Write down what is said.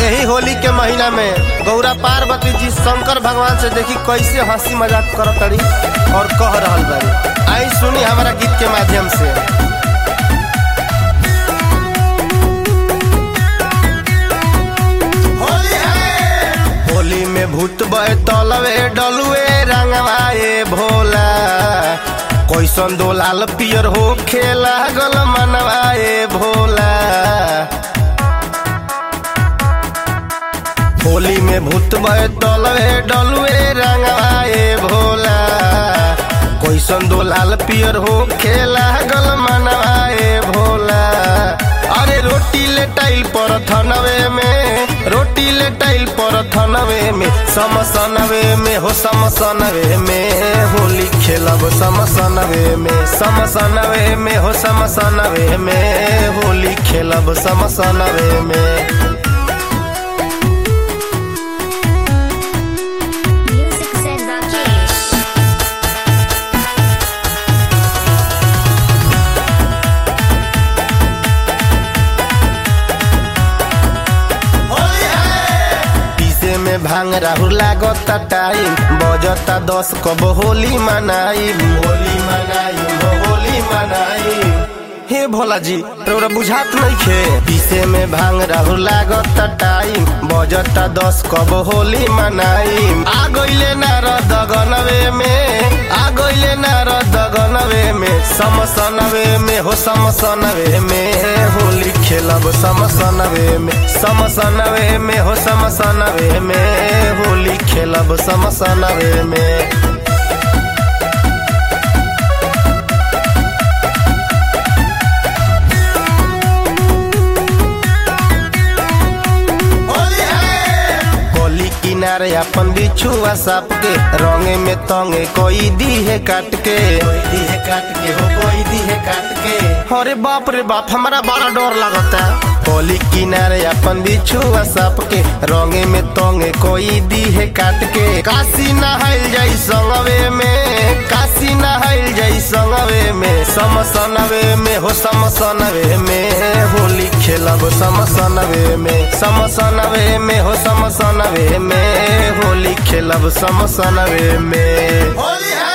यही होली के महीना में गौरा पार्वती जी शंकर भगवान से देखी कैसे हंसी मजाक करत तड़ी और कह रहल बाड़ी आई सुनी हमारा गीत के माध्यम से होली में भूत बहे तलवे डलुए रंगवाए भोला कैसन दो लाल पियर हो खेला गल मनवाए भोला होली में भूत बहे तलवे डलुए रंगवाए भोला कैसन दो लाल पियर हो खेला गल मनवाए भोला अरे रोटी ले टाइल पर थनवे में रोटी ले टाइल पर थनवे में समसनवे में हो समसनवे में होली खेलब समसनवे में समसनवे में हो समसनवे में होली खेलब समसनवे में Music said Rakesh. पीसे में भांग राहुल लागता टाइम बजता दस कब होली मनाई होली मनाई होली मनाई हे भोला जी तोरा बुझात नहीं खे पीसे में भांग राहुल लागता टाइम बजता दस कब होली मनाई आ गइले नारद गनवे में आ गइले नारद गनवे में समसनवे में हो समसनवे में होली खेलब समसनवे में समसनवे में हो समसनवे में होली खेलब समसनवे में गली किनारे अपन बिछुआ साप के रंगे में तंगे कोई दी है काट के कोई दी है काट के हो कोई दी है काट के अरे बाप रे बाप हमारा बड़ा डर लगता गली किनारे अपन बिछुआ साप के रंगे में तंगे कोई दी है काट के काशी नहाइल जाई संगवे में काशी नहाइल जाई संगवे में समसनवे में हो समसनवे में होली खेलब समसनवे में समसनवे में हो समसनवे में होली खेलब समसनवे में होली है